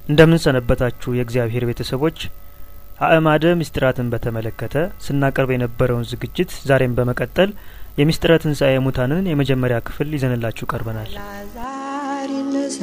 እንደምን ሰነበታችሁ የእግዚአብሔር ቤተሰቦች አእማደ ምስጢራትን በተመለከተ ስናቀርብ የነበረውን ዝግጅት ዛሬም በመቀጠል የምስጢረ ትንሣኤ ሙታንን የመጀመሪያ ክፍል ይዘንላችሁ ቀርበናል ላዛር ይነሳ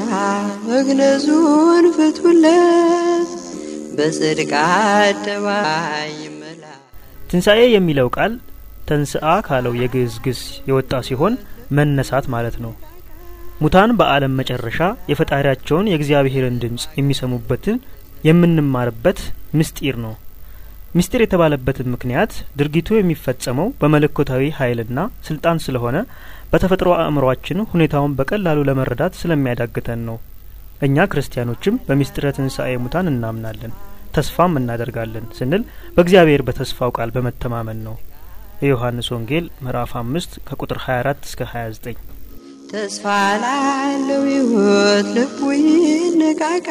መግነዙን ፍቱለት በጽድቅ አደባባይ ይመላ ትንሣኤ የሚለው ቃል ተንስአ ካለው የግዕዝ ግስ የወጣ ሲሆን መነሳት ማለት ነው ሙታን በዓለም መጨረሻ የፈጣሪያቸውን የእግዚአብሔርን ድምፅ የሚሰሙበትን የምንማርበት ምስጢር ነው ምስጢር የተባለበትን ምክንያት ድርጊቱ የሚፈጸመው በመለኮታዊ ኃይልና ስልጣን ስለሆነ በተፈጥሮ አእምሯችን ሁኔታውን በቀላሉ ለመረዳት ስለሚያዳግተን ነው እኛ ክርስቲያኖችም በምስጢረ ትንሣኤ ሙታን እናምናለን ተስፋም እናደርጋለን ስንል በእግዚአብሔር በተስፋው ቃል በመተማመን ነው የዮሐንስ ወንጌል ምዕራፍ አምስት ከቁጥር 24 እስከ 29 ተስፋ ላለው ሕይወት ልቡ ይነቃቃ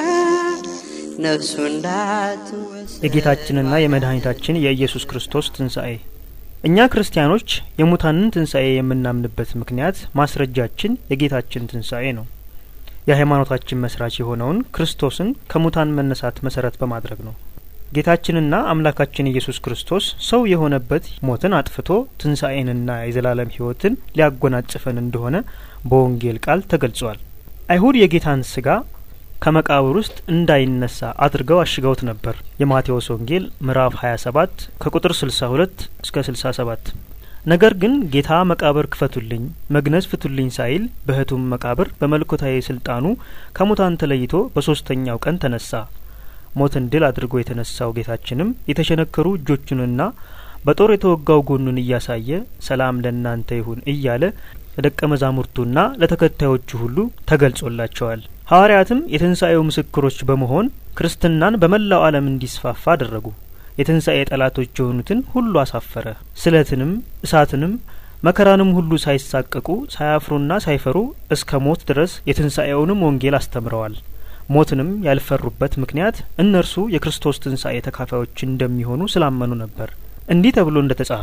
ነፍሱ እንዳትወሰድ የጌታችንና የመድኃኒታችን የኢየሱስ ክርስቶስ ትንሣኤ እኛ ክርስቲያኖች የሙታንን ትንሣኤ የምናምንበት ምክንያት ማስረጃችን የጌታችን ትንሣኤ ነው የሃይማኖታችን መስራች የሆነውን ክርስቶስን ከሙታን መነሳት መሰረት በማድረግ ነው ጌታችንና አምላካችን ኢየሱስ ክርስቶስ ሰው የሆነበት ሞትን አጥፍቶ ትንሣኤንና የዘላለም ሕይወትን ሊያጎናጽፈን እንደሆነ በወንጌል ቃል ተገልጿል አይሁድ የጌታን ስጋ ከመቃብር ውስጥ እንዳይነሳ አድርገው አሽገውት ነበር የማቴዎስ ወንጌል ምዕራፍ 27 ከቁጥር 62 እስከ 67 ነገር ግን ጌታ መቃብር ክፈቱልኝ መግነዝ ፍቱልኝ ሳይል በህቱም መቃብር በመለኮታዊ ስልጣኑ ከሙታን ተለይቶ በሶስተኛው ቀን ተነሳ ሞትን ድል አድርጎ የተነሳው ጌታችንም የተሸነከሩ እጆቹንና በጦር የተወጋው ጎኑን እያሳየ ሰላም ለእናንተ ይሁን እያለ ለደቀ መዛሙርቱና ለተከታዮቹ ሁሉ ተገልጾላቸዋል ሐዋርያትም የትንሣኤው ምስክሮች በመሆን ክርስትናን በመላው ዓለም እንዲስፋፋ አደረጉ የትንሣኤ ጠላቶች የሆኑትን ሁሉ አሳፈረ ስለትንም እሳትንም መከራንም ሁሉ ሳይሳቀቁ ሳያፍሩና ሳይፈሩ እስከ ሞት ድረስ የትንሣኤውንም ወንጌል አስተምረዋል ሞትንም ያልፈሩበት ምክንያት እነርሱ የክርስቶስ ትንሣኤ ተካፋዮች እንደሚሆኑ ስላመኑ ነበር እንዲህ ተብሎ እንደ ተጻፈ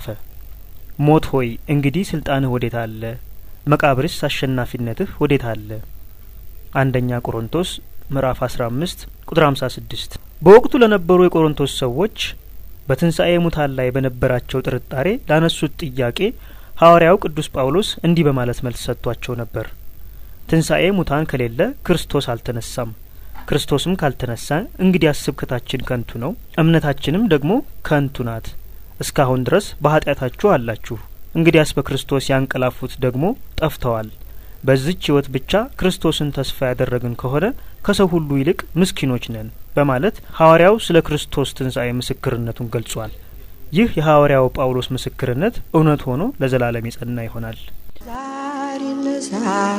ሞት ሆይ እንግዲህ ስልጣንህ ወዴት አለ መቃብርስ አሸናፊነትህ ወዴት አለ አንደኛ ቆሮንቶስ ምዕራፍ 15 ቁጥር 56 በወቅቱ ለነበሩ የቆሮንቶስ ሰዎች በትንሣኤ ሙታን ላይ በነበራቸው ጥርጣሬ ላነሱት ጥያቄ ሐዋርያው ቅዱስ ጳውሎስ እንዲህ በማለት መልስ ሰጥቷቸው ነበር ትንሣኤ ሙታን ከሌለ ክርስቶስ አልተነሳም ክርስቶስም ካልተነሳ እንግዲህ ስብከታችን ከንቱ ነው እምነታችንም ደግሞ ከንቱ ናት እስካሁን ድረስ በኃጢአታችሁ አላችሁ እንግዲያስ በክርስቶስ ያንቀላፉት ደግሞ ጠፍተዋል በዚች ሕይወት ብቻ ክርስቶስን ተስፋ ያደረግን ከሆነ ከሰው ሁሉ ይልቅ ምስኪኖች ነን በማለት ሐዋርያው ስለ ክርስቶስ ትንሣኤ ምስክርነቱን ገልጿል ይህ የሐዋርያው ጳውሎስ ምስክርነት እውነት ሆኖ ለዘላለም የጸና ይሆናል ዛር ይነሳ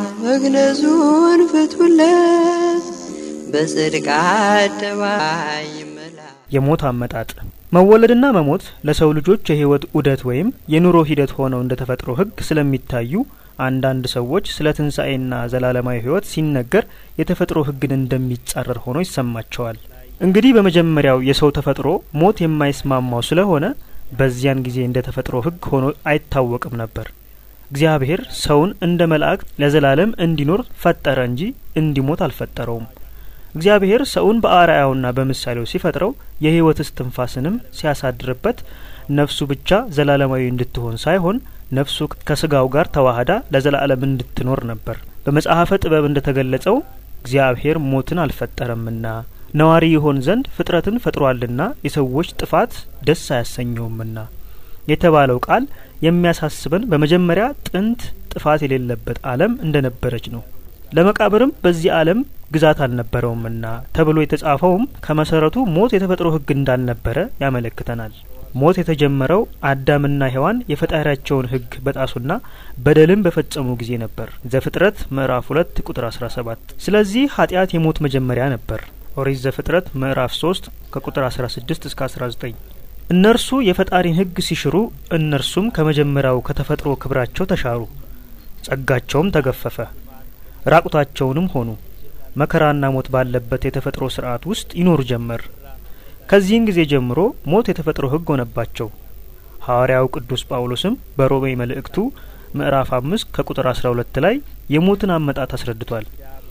መግነዙን ፍቱለት በጽድቅ አደባባይ ይመላ የሞት አመጣጥ መወለድና መሞት ለሰው ልጆች የህይወት ዑደት ወይም የኑሮ ሂደት ሆነው እንደ ተፈጥሮ ህግ ስለሚታዩ አንዳንድ ሰዎች ስለ ትንሣኤና ዘላለማዊ ህይወት ሲነገር የተፈጥሮ ህግን እንደሚጻረር ሆኖ ይሰማቸዋል እንግዲህ በመጀመሪያው የሰው ተፈጥሮ ሞት የማይስማማው ስለሆነ በዚያን ጊዜ እንደ ተፈጥሮ ህግ ሆኖ አይታወቅም ነበር እግዚአብሔር ሰውን እንደ መላእክት ለዘላለም እንዲኖር ፈጠረ እንጂ እንዲሞት አልፈጠረውም እግዚአብሔር ሰውን በአርአያውና በምሳሌው ሲፈጥረው የህይወት እስትንፋስንም ሲያሳድርበት ነፍሱ ብቻ ዘላለማዊ እንድትሆን ሳይሆን ነፍሱ ከስጋው ጋር ተዋህዳ ለዘላለም እንድትኖር ነበር በመጽሐፈ ጥበብ እንደ ተገለጸው እግዚአብሔር ሞትን አልፈጠረምና ነዋሪ ይሆን ዘንድ ፍጥረትን ፈጥሯልና የሰዎች ጥፋት ደስ አያሰኘውምና የተባለው ቃል የሚያሳስበን በመጀመሪያ ጥንት ጥፋት የሌለበት ዓለም እንደነበረች ነው ለመቃብርም በዚህ ዓለም ግዛት አልነበረውምና ተብሎ የተጻፈውም ከመሰረቱ ሞት የተፈጥሮ ህግ እንዳልነበረ ያመለክተናል ሞት የተጀመረው አዳምና ሔዋን የፈጣሪያቸውን ህግ በጣሱና በደልን በፈጸሙ ጊዜ ነበር ዘፍጥረት ምዕራፍ ሁለት ቁጥር አስራ ሰባት ስለዚህ ኃጢአት የሞት መጀመሪያ ነበር ኦሪት ዘፍጥረት ምዕራፍ ሶስት ከቁጥር አስራ ስድስት እስከ አስራ ዘጠኝ እነርሱ የፈጣሪን ህግ ሲሽሩ እነርሱም ከመጀመሪያው ከተፈጥሮ ክብራቸው ተሻሩ ጸጋቸውም ተገፈፈ ራቁታቸውንም ሆኑ መከራና ሞት ባለበት የተፈጥሮ ስርዓት ውስጥ ይኖሩ ጀመር ከዚህን ጊዜ ጀምሮ ሞት የተፈጥሮ ህግ ሆነባቸው ሐዋርያው ቅዱስ ጳውሎስም በሮሜ መልእክቱ ምዕራፍ አምስት ከቁጥር አስራ ሁለት ላይ የሞትን አመጣት አስረድቷል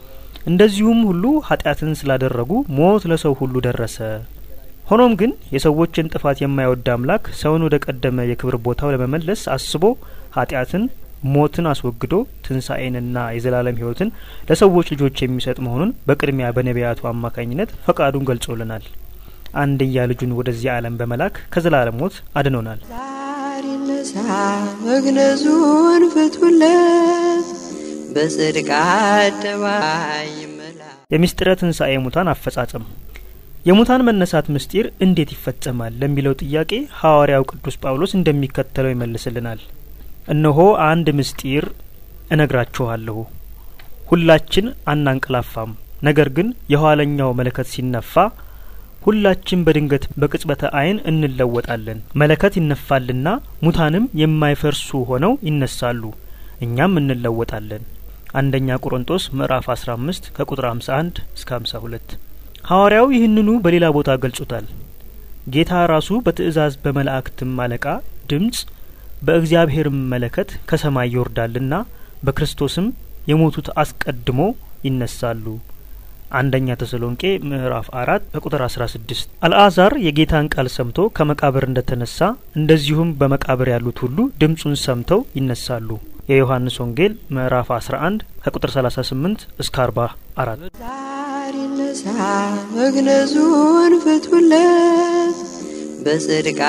እንደዚሁም ሁሉ ኃጢአትን ስላደረጉ ሞት ለሰው ሁሉ ደረሰ። ሆኖም ግን የሰዎችን ጥፋት የማይወድ አምላክ ሰውን ወደ ቀደመ የክብር ቦታው ለመመለስ አስቦ ኃጢአትን፣ ሞትን አስወግዶ ትንሣኤንና የዘላለም ሕይወትን ለሰዎች ልጆች የሚሰጥ መሆኑን በቅድሚያ በነቢያቱ አማካኝነት ፈቃዱን ገልጾልናል። አንድያ ልጁን ወደዚህ ዓለም በመላክ ከዘላለም ሞት አድኖናል። ዛሬ ነሳ መግነዙን ፍቱለት በጽድቅ አደባባይ ይመላ የምስጢረ ትንሣኤ ሙታን አፈጻጸም የሙታን መነሳት ምስጢር እንዴት ይፈጸማል ለሚለው ጥያቄ ሐዋርያው ቅዱስ ጳውሎስ እንደሚከተለው ይመልስልናል። እነሆ አንድ ምስጢር እነግራችኋለሁ፣ ሁላችን አናንቀላፋም፣ ነገር ግን የኋለኛው መለከት ሲነፋ ሁላችን በድንገት በቅጽበተ ዓይን እንለወጣለን። መለከት ይነፋልና ሙታንም የማይፈርሱ ሆነው ይነሳሉ፣ እኛም እንለወጣለን። አንደኛ ቆሮንጦስ ምዕራፍ 15 ከቁጥር 51 እስከ 52። ሐዋርያው ይህንኑ በሌላ ቦታ ገልጾታል። ጌታ ራሱ በትእዛዝ በመላእክትም አለቃ ድምፅ በእግዚአብሔርም መለከት ከሰማይ ይወርዳልና በክርስቶስም የሞቱት አስቀድሞ ይነሳሉ። አንደኛ ተሰሎንቄ ምዕራፍ አራት ከቁጥር አስራ ስድስት አልዓዛር የጌታን ቃል ሰምቶ ከመቃብር እንደተነሳ እንደዚሁም በመቃብር ያሉት ሁሉ ድምፁን ሰምተው ይነሳሉ። የዮሐንስ ወንጌል ምዕራፍ አስራ አንድ ከቁጥር ሰላሳ ስምንት እስከ አርባ አራት ዛሬ ነሳ መግነዙን ፍቱለት በጽድቅ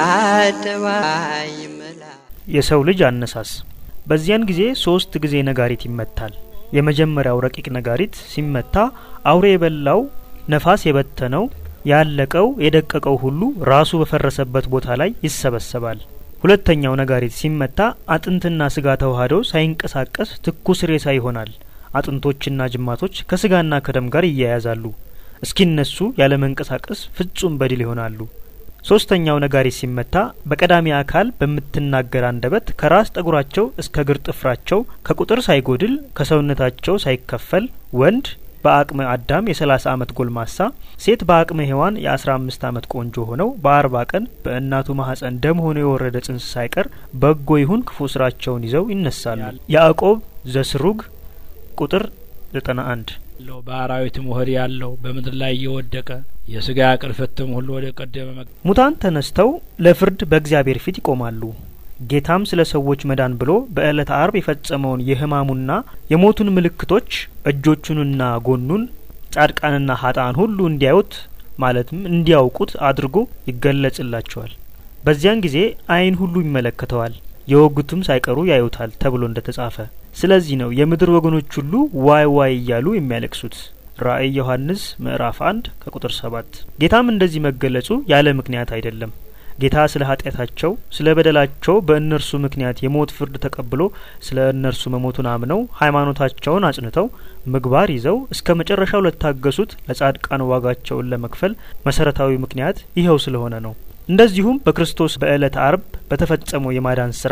አደባባይ ይመላ የሰው ልጅ አነሳስ በዚያን ጊዜ ሶስት ጊዜ ነጋሪት ይመታል። የመጀመሪያው ረቂቅ ነጋሪት ሲመታ አውሬ የበላው ነፋስ የበተነው ያለቀው የደቀቀው ሁሉ ራሱ በፈረሰበት ቦታ ላይ ይሰበሰባል። ሁለተኛው ነጋሪት ሲመታ አጥንትና ስጋ ተዋህደው ሳይንቀሳቀስ ትኩስ ሬሳ ይሆናል። አጥንቶችና ጅማቶች ከስጋና ከደም ጋር ይያያዛሉ። እስኪነሱ ያለ መንቀሳቀስ ፍጹም በድል ይሆናሉ። ሶስተኛው ነጋሪት ሲመታ በቀዳሚ አካል በምትናገር አንደበት ከራስ ጠጉራቸው እስከ እግር ጥፍራቸው ከቁጥር ሳይጎድል ከሰውነታቸው ሳይከፈል ወንድ በአቅመ አዳም የሰላሳ አመት ጎልማሳ ሴት በአቅመ ሔዋን የአስራ አምስት አመት ቆንጆ ሆነው በአርባ ቀን በእናቱ ማህፀን ደም ሆኖ የወረደ ጽንስ ሳይቀር በጎ ይሁን ክፉ ስራቸውን ይዘው ይነሳሉ። ያዕቆብ ዘስሩግ ቁጥር ዘጠና አንድ ያለው በአራዊትም ሆድ ያለው በምድር ላይ እየወደቀ የስጋ ቅርፍትም ሁሉ ወደ ቀደመ መ ሙታን ተነስተው ለፍርድ በእግዚአብሔር ፊት ይቆማሉ። ጌታም ስለ ሰዎች መዳን ብሎ በዕለተ አርብ የፈጸመውን የሕማሙና የሞቱን ምልክቶች እጆቹንና ጎኑን ጻድቃንና ሀጣን ሁሉ እንዲያዩት ማለትም እንዲያውቁት አድርጎ ይገለጽላቸዋል። በዚያን ጊዜ ዓይን ሁሉ ይመለከተዋል፣ የወጉትም ሳይቀሩ ያዩታል ተብሎ እንደ ተጻፈ። ስለዚህ ነው የምድር ወገኖች ሁሉ ዋይ ዋይ እያሉ የሚያለቅሱት። ራእይ ዮሐንስ ምዕራፍ አንድ ከቁጥር ሰባት ጌታም እንደዚህ መገለጹ ያለ ምክንያት አይደለም። ጌታ ስለ ኃጢአታቸው ስለ በደላቸው በእነርሱ ምክንያት የሞት ፍርድ ተቀብሎ ስለ እነርሱ መሞቱን አምነው ሃይማኖታቸውን አጽንተው ምግባር ይዘው እስከ መጨረሻው ለታገሱት ለጻድቃን ዋጋቸውን ለመክፈል መሰረታዊ ምክንያት ይኸው ስለሆነ ነው። እንደዚሁም በክርስቶስ በዕለተ አርብ በተፈጸመው የማዳን ስራ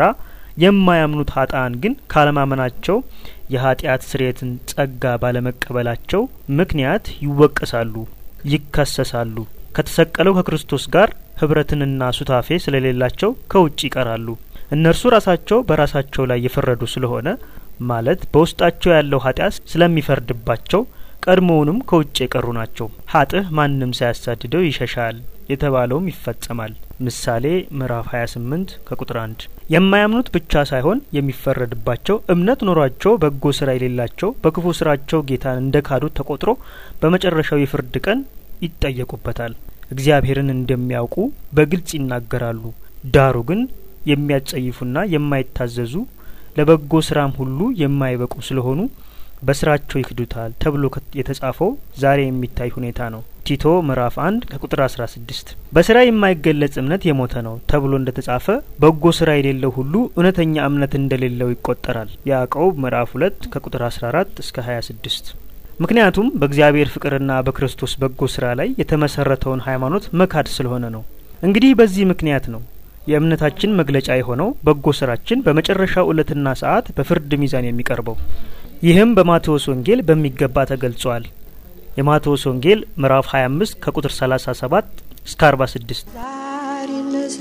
የማያምኑት ሀጣን ግን ካለማመናቸው የኃጢአት ስርየትን ጸጋ ባለመቀበላቸው ምክንያት ይወቀሳሉ፣ ይከሰሳሉ። ከተሰቀለው ከክርስቶስ ጋር ህብረትንና ሱታፌ ስለሌላቸው ከውጭ ይቀራሉ። እነርሱ ራሳቸው በራሳቸው ላይ የፈረዱ ስለሆነ ማለት በውስጣቸው ያለው ኃጢአት ስለሚፈርድባቸው ቀድሞውንም ከውጭ የቀሩ ናቸው። ሀጥህ ማንም ሳያሳድደው ይሸሻል የተባለውም ይፈጸማል። ምሳሌ ምዕራፍ 28 ከቁጥር 1 የማያምኑት ብቻ ሳይሆን የሚፈረድባቸው እምነት ኖሯቸው በጎ ስራ የሌላቸው በክፉ ስራቸው ጌታን እንደ ካዱት ተቆጥሮ በመጨረሻው የፍርድ ቀን ይጠየቁበታል። እግዚአብሔርን እንደሚያውቁ በግልጽ ይናገራሉ። ዳሩ ግን የሚያጸይፉና የማይታዘዙ ለበጎ ስራም ሁሉ የማይበቁ ስለሆኑ በስራቸው ይክዱታል ተብሎ የተጻፈው ዛሬ የሚታይ ሁኔታ ነው። ቲቶ ምዕራፍ አንድ ከቁጥር አስራ ስድስት በስራ የማይገለጽ እምነት የሞተ ነው ተብሎ እንደ ተጻፈ በጎ ስራ የሌለው ሁሉ እውነተኛ እምነት እንደሌለው ይቆጠራል። ያዕቆብ ምዕራፍ ሁለት ከቁጥር አስራ አራት እስከ ሀያ ስድስት ምክንያቱም በእግዚአብሔር ፍቅርና በክርስቶስ በጎ ስራ ላይ የተመሰረተውን ሃይማኖት መካድ ስለሆነ ነው። እንግዲህ በዚህ ምክንያት ነው የእምነታችን መግለጫ የሆነው በጎ ስራችን በመጨረሻው ዕለትና ሰዓት በፍርድ ሚዛን የሚቀርበው። ይህም በማቴዎስ ወንጌል በሚገባ ተገልጿል። የማቴዎስ ወንጌል ምዕራፍ 25 ከቁጥር 37 እስከ 46 ዛሬ ነሳ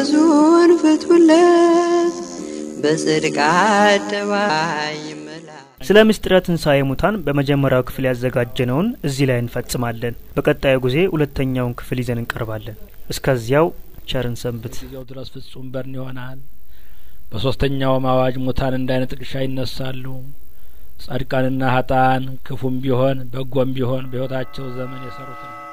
መግነዙን ፍቱለት በጽድቅ አደባባይ ይመላ ስለ ምስጢረ ትንሣኤ ሙታን በመጀመሪያው ክፍል ያዘጋጀነውን እዚህ ላይ እንፈጽማለን። በቀጣዩ ጊዜ ሁለተኛውን ክፍል ይዘን እንቀርባለን። እስከዚያው ቸርን ሰንብት። ጊዜው ድረስ ፍጹም በርን ይሆናል። በሶስተኛውም አዋጅ ሙታን እንደ አይነ ጥቅሻ ይነሳሉ። ጻድቃንና ሀጣን ክፉም ቢሆን በጎም ቢሆን በሕይወታቸው ዘመን የሰሩትን